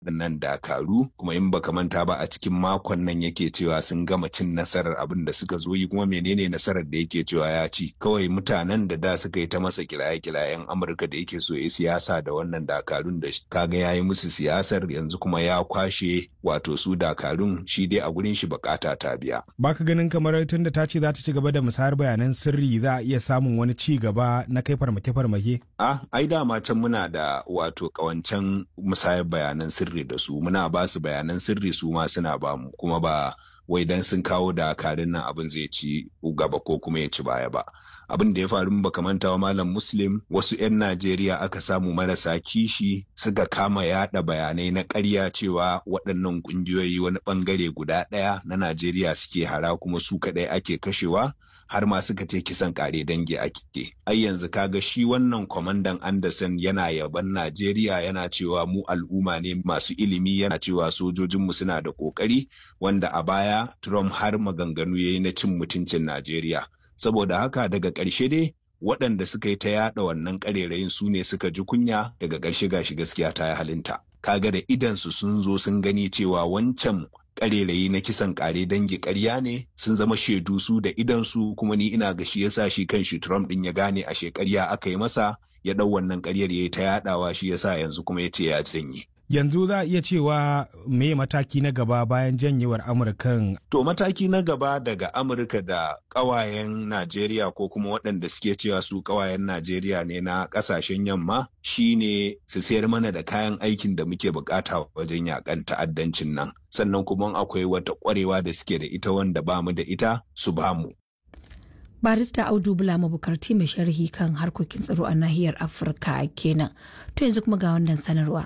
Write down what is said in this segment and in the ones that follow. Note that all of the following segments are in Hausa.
waɗannan dakaru kuma in baka manta ba a cikin makon nan yake cewa sun gama cin nasarar abin da suka zo yi kuma menene nasarar da yake cewa ya ci kawai mutanen da da suka yi ta masa kiraye-kirayen amurka da yake so ya siyasa da wannan dakarun da kaga ya yi musu siyasar yanzu kuma ya kwashe wato su dakarun shi dai a gurin shi bukata ta biya baka ganin kamar tun da ta ce za ta ci gaba da musayar bayanan sirri za a iya samun wani ci gaba na kai farmake-farmake a ai dama can muna da wato kawancan musayar bayanan sirri da su muna ba su bayanan sirri su ma suna ba mu kuma ba wai dan sun kawo dakarun nan abin zai ci gaba ko kuma ya ci baya ba abin da ya faru ba manta wa malam muslim wasu 'yan najeriya aka samu marasa kishi suka kama yada bayanai na ƙarya cewa waɗannan ƙungiyoyi wani ɓangare guda ɗaya na najeriya suke hara kuma su kaɗai ake kashewa har ma suka ce kisan kare dangi ake ai yanzu kaga shi wannan kwamandan anderson yana yaban najeriya yana cewa mu al'umma ne masu ilimi yana cewa sojojinmu suna da kokari wanda a baya trump har maganganu ya yi na cin mutuncin najeriya saboda haka daga ƙarshe dai waɗanda suka yi ta yaɗa wannan ƙarerayin su ne suka ji kunya daga ƙarshe gashi gaskiya ta yi halinta kaga da idansu sun zo sun gani cewa wancan karerayi na kisan kare dangi karya ne sun zama shaidu su da idansu kuma ni ina ga shi yasa shi kan shi Trump din ya gane a shekarya aka yi masa ya dau wannan karyar ya yi ta yadawa shi yasa yanzu kuma ya ce ya janye. Yanzu za a iya cewa me mataki na gaba bayan janyewar Amurkan. To mataki na gaba daga Amurka da ƙawayen Najeriya ko kuma waɗanda suke cewa su ƙawayen Najeriya ne na ƙasashen yamma shine su sayar mana da kayan aikin da muke bukata wajen yakan ta'addancin nan. Sannan kuma akwai wata ƙwarewa da suke da ita wanda ba mu da ita su ba mu. barista audu bula mabukarti mai sharhi kan harkokin tsaro a nahiyar afirka kenan to yanzu kuma ga wannan sanarwa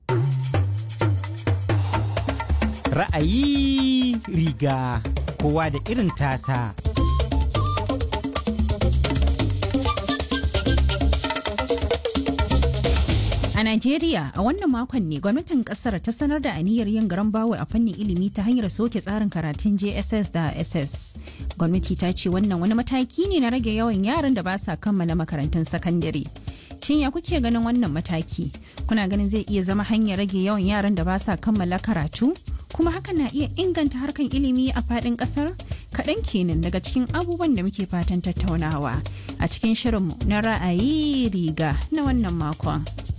ra'ayi riga kowa da irin tasa A Najeriya a wannan makon ne gwamnatin kasar ta sanar da aniyar yin garan bawo a fannin ilimi ta hanyar soke tsarin karatun JSS da SS. Gwamnati ta ce wannan wani mataki ne na rage yawan yaran da ba sa kammala makarantun sakandare. Shin ya kuke ganin wannan mataki? Kuna ganin zai iya zama hanyar rage yawan yaran da ba sa kammala karatu? Kuma hakan na iya inganta harkan ilimi a faɗin ƙasar? Kaɗan kenan daga cikin abubuwan da muke fatan tattaunawa a cikin shirinmu na ra'ayi riga na wannan makon.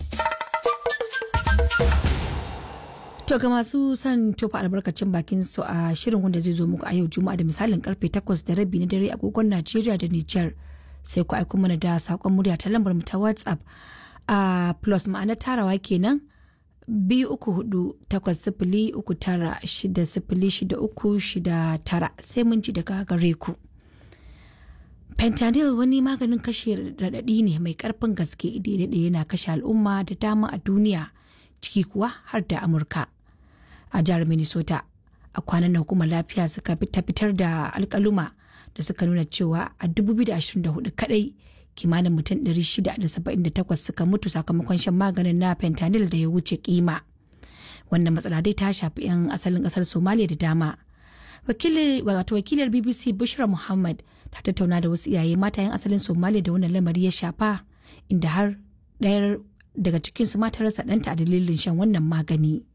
To ga masu son tofa albarkacin bakin su a shirin wanda zai zo muku a yau Juma'a da misalin karfe 8 da rabi na dare agogon Najeriya da Nijar sai ku aiko mana da sakon murya ta lambar mu ta WhatsApp a plus ma'ana tarawa kenan biyu uku hudu takwas sifili uku tara shida sifili shida uku shida tara sai mun ji daga gare ku. Fentanyl wani maganin kashe raɗaɗi ne mai ƙarfin gaske daidai yana kashe al'umma da dama a duniya ciki kuwa har da Amurka. a jihar minnesota a kwanan nan hukumar lafiya suka ta fitar da alkaluma da suka nuna cewa a 2024 kadai kimanin mutum 678 suka mutu sakamakon shan maganin na fentanyl da ya wuce kima wannan matsala dai ta shafi 'yan asalin kasar somalia da dama wato wakilar bbc bushra muhammad ta tattauna da wasu iyaye mata 'yan asalin somalia da wannan lamari ya shafa inda har ɗayar daga cikinsu mata rasa ɗanta a dalilin shan wannan magani.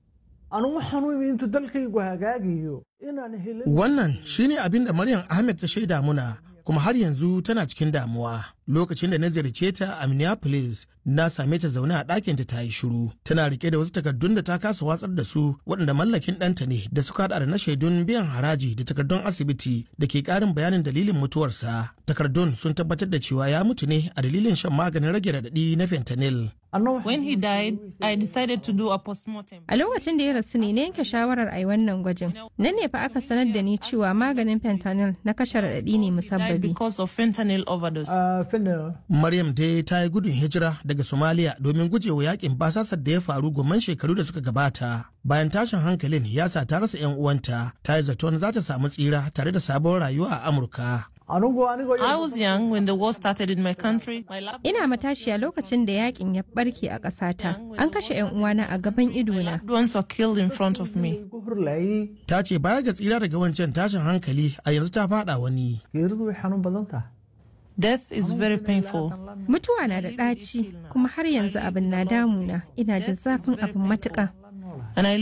Wannan shine abin da Maryam Ahmed ta shaida muna kuma har yanzu tana cikin damuwa. Lokacin da na ziyarce ta a Minneapolis na same ta zaune a ɗakinta ta yi shiru. Tana rike da wasu takardun da ta kasa watsar da su waɗanda mallakin ɗanta ne da suka haɗa da na shaidun biyan haraji da takardun asibiti da ke ƙarin bayanin dalilin mutuwarsa. Takardun sun tabbatar da cewa ya mutu ne a dalilin shan maganin rage raɗaɗi na fentanyl. When he died, I decided to do a postmortem. A lokacin da ya rasu ne na yanke shawarar a yi wannan gwajin. Nan ne fa aka sanar da ni cewa maganin fentanyl na kashe raɗaɗi ne musabbabi. Because of fentanyl overdose. Maryam dai ta yi gudun hijira daga Somalia domin gujewa yakin basasar da ya faru gomman shekaru da suka gabata. Bayan tashin hankalin ya sa ta rasa 'yan uwanta, ta yi zaton za ta samu tsira tare da sabon rayuwa a Amurka. I was young when the war started in my country. My lab- Ina matashiya lokacin da yakin ya barke a ƙasata. An kashe 'yan uwana a gaban idona. loved ones were killed in front of me. Ta ce baya ga tsira daga wancan tashin hankali a yanzu ta fada wani. Death is very painful. Mutuwa na da ɗaci kuma har yanzu abin na damuna. Ina jin zafin abin matuƙa. And I